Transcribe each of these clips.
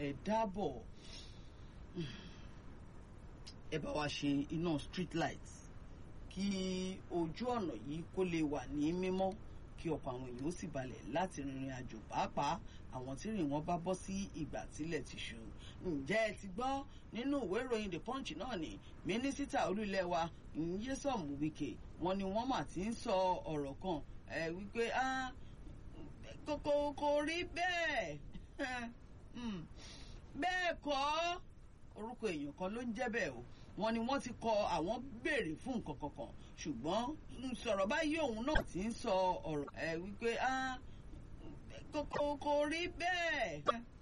ẹ dábọ̀ ẹ bá wa ṣe iná street light kí ojú ọ̀nà yìí kó lè wà ní mímọ́ kí ọkọ̀ àwọn èèyàn ó sì balẹ̀ láti rìnrìn àjò pàápàá àwọn tí rìn wọ́n bá bọ́ sí ìgbà tílẹ̀ ti ṣú. ǹjẹ́ ẹ ti gbọ́ nínú ìwé ìròyìn the punch náà ni mínísítà olúlẹ̀ wa Nyesom Wike wọ́n ní wọ́n mà ti ń sọ ọ̀rọ̀ kan ẹ wípé kò kò rí bẹ́ẹ̀ bẹ́ẹ̀ kọ́ orúkọ èèyàn kan ló ń jẹ́ bẹ́ẹ̀ o wọ́n ní wọ́n ti kọ àwọn béèrè fún nǹkan kankan ṣùgbọ́n sọ̀rọ̀ báyìí òun náà ti ń sọ ọ̀rọ̀ ẹ wípé kò kò rí bẹ́ẹ̀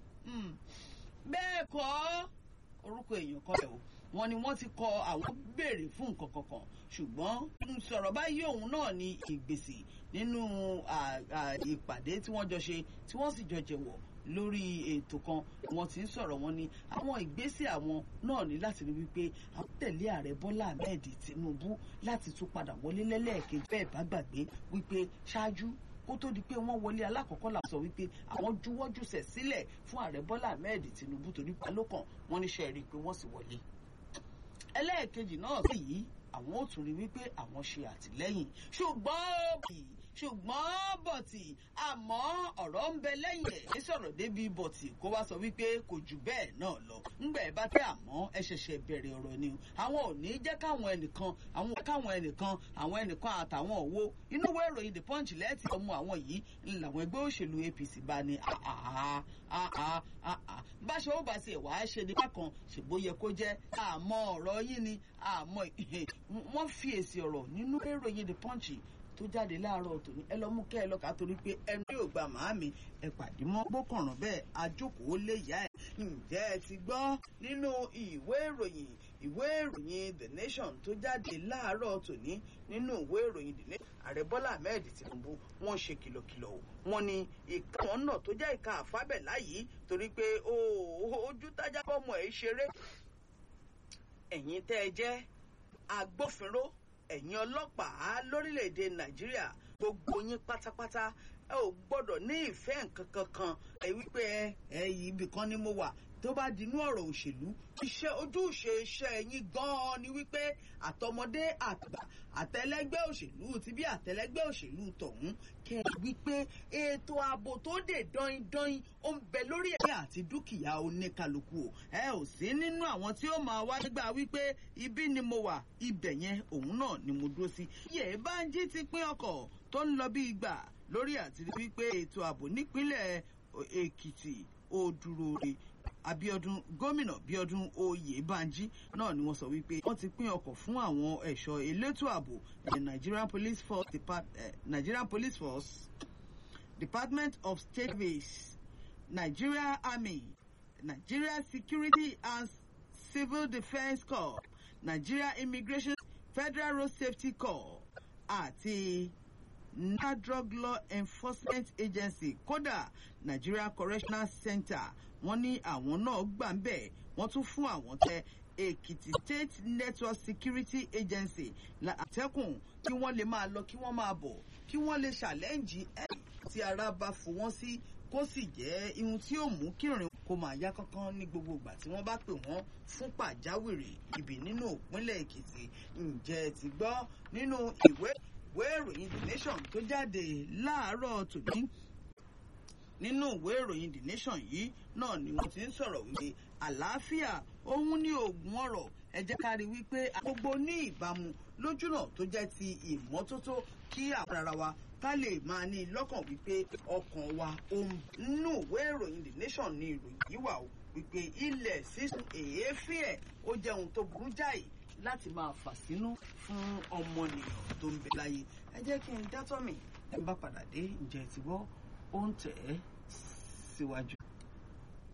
bẹ́ẹ̀ kọ́ orúkọ èèyàn kan bẹ́ẹ̀ o wọ́n ní wọ́n ti kọ àwọn béèrè fún nǹkan kankan ṣùgbọ́n sọ̀rọ̀ báyìí òun náà ní ìgbésì nínú ìpàdé tí wọ́n jọ ṣe tí wọ́n sì jọ jẹ̀wọ̀ lórí ètò kan wọ́n ti ń sọ̀rọ̀ wọn ni àwọn ìgbésẹ̀ àwọn náà ní láti rí wípé àwọn tẹ̀lé ààrẹ Bọ́lá Ahmed Tinubu láti tún padà wọlé lẹ́lẹ́ẹ̀kejì bẹ́ẹ̀ bá gbàgbé wípé ṣáájú kó tó di pé wọ́n wọlé alákọ̀ọ́kọ́ là sọ wípé àwọn juwọ́júsẹ̀ sílẹ̀ fún ààrẹ Bọ́lá Ahmed Tinubu torí palókàn wọ́n níṣẹ́ rí i pé wọ́n sì wọlé ẹlẹ́ẹ̀kejì náà sì yí àwọn ò tún rí wípé àwọn ṣe àtìlẹ́yìn ṣùgbọ́n bì ṣùgbọ́n bọ̀tì àmọ́ ọ̀rọ̀ ń bẹ lẹ́yìn ẹ̀ ní sọ̀rọ̀ débi bọ̀tì kó wá sọ wípé kò jù bẹ́ẹ̀ náà lọ ńgbà ẹ bá tẹ àmọ́ ẹ ṣẹ̀ṣẹ̀ bẹ̀rẹ̀ ọ̀rọ̀ ni o àwọn ò ní jẹ́ káwọn ẹnìkan àwọn káwọn ẹnìkan àwọn ẹnìkan àtàwọn òwò inú ìwé ìròyìn the punch lẹ́ẹ̀tì ọmọ àwọn yìí làwọn ẹgbẹ́ òṣèlú APC bá ní báṣọ ó bá tiẹ̀ wàá ṣe ní bákan ṣègbó yẹ kó jẹ́ àmọ́ ọ̀rọ̀ yín ni àmọ́ wọ́n fi èsì ọ̀rọ̀ nínú ìròyìn the punch tó jáde láàárọ̀ tòní ẹ lọ mú kẹ́ ẹ lọ́ka torí pé ẹnu yóò gba màámi ẹ pàdé mọ́ gbókànràn bẹ́ẹ̀ ajókòó lè yá ẹ̀. ǹjẹ́ ẹ ti gbọ́ nínú ìwé ìròyìn ìwé ìròyìn the nation tó jáde láàárọ̀ tòní nínú ìwé ìròyìn the nation ààrẹ bọ́lá ahmed tinubu wọ́n ṣe kìlọ̀kìlọ̀ o wọ́n ní ìka wọn náà tó jẹ́ ìka àfábẹ́lá yìí torí pé ojú tájá bọ́mọ ẹ̀ ṣeré ẹ̀yin tẹ́ ẹ jẹ́ agbófinró ẹ̀yin ọlọ́pàá lórílẹ̀‐èdè nàìjíríà gbogbo yín pátápátá ẹ ò gbọ́dọ̀ ní ìfẹ́ nǹkan kankan ẹ wípé ẹ ẹ yìí ibì kan ni mo wà tó bá dinú ọ̀rọ̀ òṣèlú iṣẹ́ ojúṣe iṣẹ́ yín gan-an ni wípé àtọmọdé àgbà àtẹlẹgbẹ́ òṣèlú ti bí àtẹlẹgbẹ́ òṣèlú tọ̀hún kẹ́ ẹ wípé ètò ààbò tó dé dọ́yìndọ́yìn ó ń bẹ lórí ẹ̀mí àti dúkìá oníkálukú o ẹ ò sí nínú àwọn tí ó máa wá nígbà wípé ibi ni mo wà ibẹ̀ yẹn òun náà ni mo dúró sí. yẹ̀ bá ń jí ti pín ọkọ̀ tó ń lọ bí ìgbà lórí àti wípé ètò ààbò nípínlẹ̀ èkìtì ó dúró re abiodun gómìnà bíọ́dún oyèbánjí náà ni wọ́n sọ wípé wọ́n ti pín ọkọ̀ fún àwọn ẹ̀ṣọ́ elétò ààbò the nigerian police force Depart, uh, nigerian police force department of state service nigeria army nigeria security and civil defence corps nigeria immigration federal road safety corps àti na drug law enforcement agency kódà nigeria correctional center wọ́n ní àwọn náà gbà ń bẹ̀ wọ́n tún fún àwọn tẹ èkìtì state network security agency àtẹkùn kí wọ́n lè máa lọ kí wọ́n máa bọ̀ kí wọ́n lè ṣàlẹ́ǹjì ẹ̀ tí ara bá fò wọ́n sí kó sì jẹ́ ihun tí ó mú kírìn kó máa yá kánkán ní gbogbo ìgbà tí wọ́n bá pè wọ́n fún pàjáwìrì ibì nínú ìpínlẹ̀ èkìtì ǹjẹ́ ti gbọ́ nínú ìwé ìwé ìròyìn the nation tó jáde láàárọ̀ tòní nínú ìwé ìròyìn the nation yìí náà ni wọ́n ti ń sọ̀rọ̀ wípé àlàáfíà òun ní oògùn ọ̀rọ̀ ẹ jẹ́ ká rí wípé gbogbo ní ìbámu lójúnà tó jẹ́ ti ìmọ́tótó kí àwọn ara wa ká lè máa ní lọ́kàn wípé ọkàn wa òun nínú ìwé ìròyìn the nation ní ìròyìn yìí wà ó wípé ilẹ̀ sísun èéfín ẹ̀ ó jẹ́ ohun tó burú jáì láti máa fà sínú fún ọmọnìyàn tó ń bẹ láyé ẹ jẹ́ kí n dátọ́ mi ẹ bá padà dé ǹjẹ́ ti gbọ́ ó ń tẹ̀ ẹ́ síwájú.